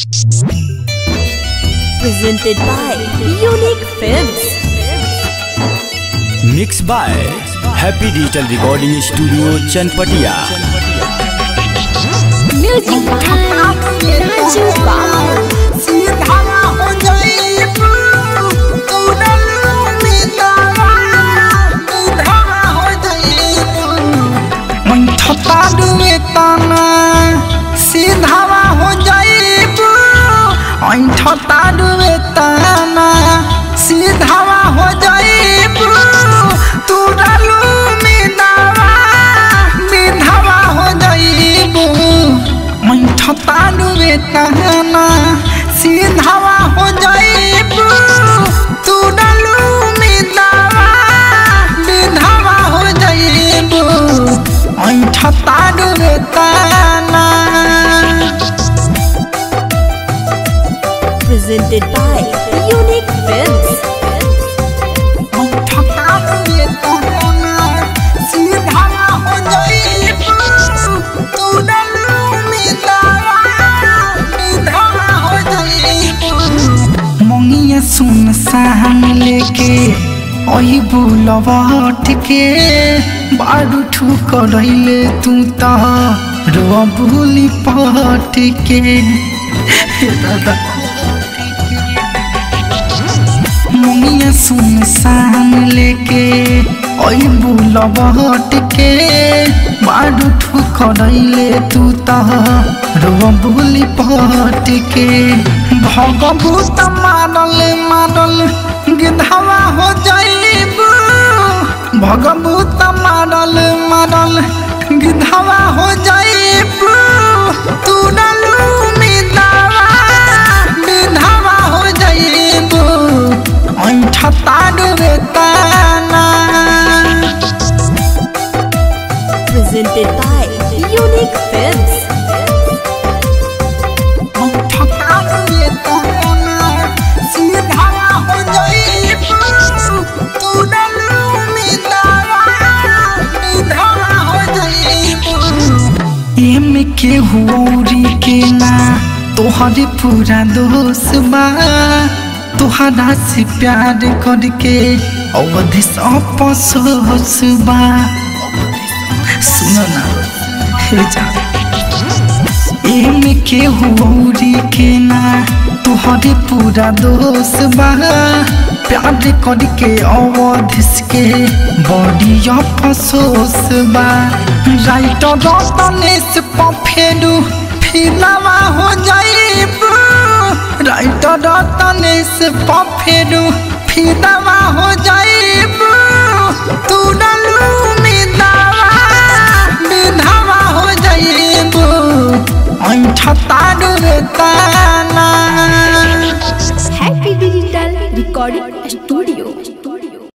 Presented by Unique Films. Mix by happy digital recording studio Chanpatia Music by Raju Babu. ठपाडुए तना सीधावा हो जाइबू ठपाडुए तना सीधावा हो जाइबू तू डालू मिदावा मिधावा हो जाइबू ठपाडुए तना सीधावा हो जाइबू तू डालू मिदावा मिधावा हो जाइबू ठपाडुए तना Presented by Unique Films. ठपाडुए तना सीधावा हो जाइबू तू डालू मिदावा मिधावा हो जाइबू मंगिया सुन सहन लेके ओही बुलवट के बारू ठुक रहिले तू त रो भूली पट के दादा मंगिया सुन सहन लेके ओही बुलवट के बारू ठुक रहिले तू त रो भूली पट के भगभूत मारल मारल गिधावा हो जाइबू भगभूत मारल मारल गिधावा हो जाइबू तू डालू मिदावा गिधावा हो जाइबू ऐठा ताडुए ताना Presented by Unique Films. ऐठा ताडुए ताना सीधावा हो जाइबू तू डालू मिदावा मिधावा हो जाइबू एमे के हुरी के ना तोहरे पूरा दोष बा तोहरा से प्यार करके अवधि अपसोस बा सुनो ना हे जा एमे के हुरी के ना तोहरे पूरा दोष बा प्यार करके अवधिस के बड़ी अफसोस बा राइटर रतनेश पफेरू फिलावा हो जाइबू राइटर रतनेश पफेरू फिलावा हो जाइबू तू डालू मिदावा मिधावा हो जाइबू ऐठा ताडू रे ताना Happy Digital Recording